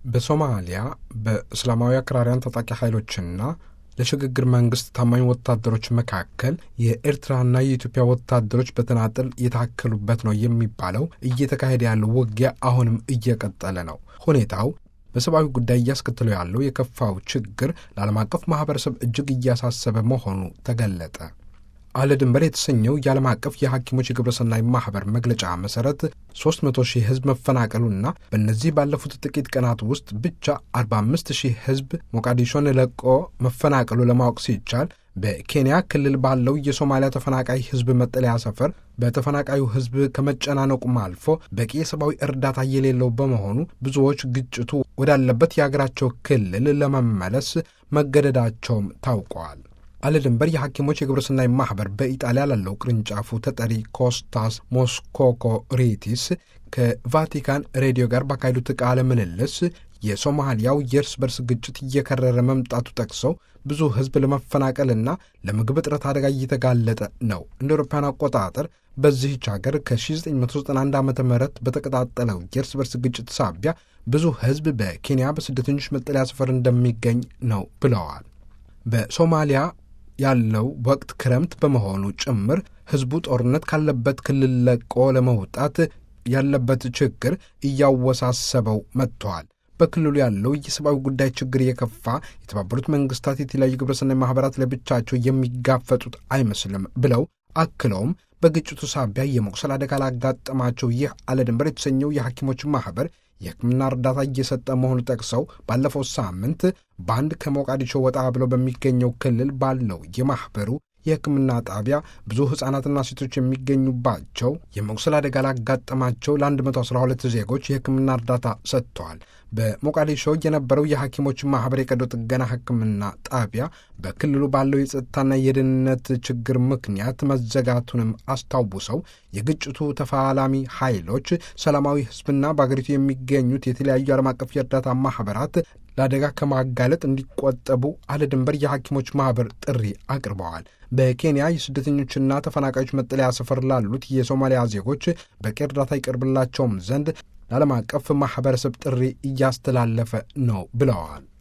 በሶማሊያ በእስላማዊ አክራሪያን ታጣቂ ኃይሎችና ለሽግግር መንግስት ታማኝ ወታደሮች መካከል የኤርትራና የኢትዮጵያ ወታደሮች በተናጠል የታከሉበት ነው የሚባለው እየተካሄደ ያለው ውጊያ አሁንም እየቀጠለ ነው። ሁኔታው በሰብአዊ ጉዳይ እያስከተለው ያለው የከፋው ችግር ለዓለም አቀፍ ማህበረሰብ እጅግ እያሳሰበ መሆኑ ተገለጠ። አለ ድንበር የተሰኘው የዓለም አቀፍ የሐኪሞች የግብረሰናይ ማኅበር መግለጫ መሠረት 300 ሺህ ሕዝብ መፈናቀሉና በእነዚህ ባለፉት ጥቂት ቀናት ውስጥ ብቻ 45 ሺህ ሕዝብ ሞቃዲሾን ለቆ መፈናቀሉ ለማወቅ ሲቻል በኬንያ ክልል ባለው የሶማሊያ ተፈናቃይ ሕዝብ መጠለያ ሰፈር በተፈናቃዩ ሕዝብ ከመጨናነቁም አልፎ በቂ የሰብአዊ እርዳታ የሌለው በመሆኑ ብዙዎች ግጭቱ ወዳለበት የአገራቸው ክልል ለመመለስ መገደዳቸውም ታውቀዋል። አለ ድንበር የሐኪሞች የግብረሰናይ ማኅበር በኢጣሊያ ላለው ቅርንጫፉ ተጠሪ ኮስታስ ሞስኮኮ ሪቲስ ከቫቲካን ሬዲዮ ጋር ባካሄዱት ቃለ ምልልስ የሶማሊያው የእርስ በርስ ግጭት እየከረረ መምጣቱ ጠቅሰው ብዙ ሕዝብ ለመፈናቀልና ለምግብ እጥረት አደጋ እየተጋለጠ ነው። እንደ አውሮፓውያን አቆጣጠር በዚህች ሀገር ከ1991 ዓ ም በተቀጣጠለው የእርስ በርስ ግጭት ሳቢያ ብዙ ሕዝብ በኬንያ በስደተኞች መጠለያ ሰፈር እንደሚገኝ ነው ብለዋል። በሶማሊያ ያለው ወቅት ክረምት በመሆኑ ጭምር ሕዝቡ ጦርነት ካለበት ክልል ለቆ ለመውጣት ያለበት ችግር እያወሳሰበው መጥተዋል። በክልሉ ያለው የሰብአዊ ጉዳይ ችግር የከፋ የተባበሩት መንግስታት የተለያዩ ግብረሰናይ ማኅበራት ለብቻቸው የሚጋፈጡት አይመስልም ብለው አክለውም በግጭቱ ሳቢያ የመቁሰል አደጋ ላጋጠማቸው ይህ አለ ድንበር የተሰኘው የሐኪሞች ማኅበር የሕክምና እርዳታ እየሰጠ መሆኑ ጠቅሰው ባለፈው ሳምንት በአንድ ከሞቃዲሾ ወጣ ብለው በሚገኘው ክልል ባለው የማኅበሩ የሕክምና ጣቢያ ብዙ ሕፃናትና ሴቶች የሚገኙባቸው የመቁሰል አደጋ ላጋጠማቸው ለ112 ዜጎች የሕክምና እርዳታ ሰጥተዋል። በሞቃዲሾ የነበረው የሐኪሞች ማኅበር የቀዶ ጥገና ሕክምና ጣቢያ በክልሉ ባለው የጸጥታና የደህንነት ችግር ምክንያት መዘጋቱንም አስታውሰው የግጭቱ ተፋላሚ ኃይሎች ሰላማዊ ሕዝብና በአገሪቱ የሚገኙት የተለያዩ ዓለም አቀፍ የእርዳታ ማኅበራት ለአደጋ ከማጋለጥ እንዲቆጠቡ አለ ድንበር የሐኪሞች ማኅበር ጥሪ አቅርበዋል። በኬንያ የስደተኞችና ተፈናቃዮች መጠለያ ሰፈር ላሉት የሶማሊያ ዜጎች በቂ እርዳታ ይቀርብላቸውም ዘንድ ለዓለም አቀፍ ማኅበረሰብ ጥሪ እያስተላለፈ ነው ብለዋል።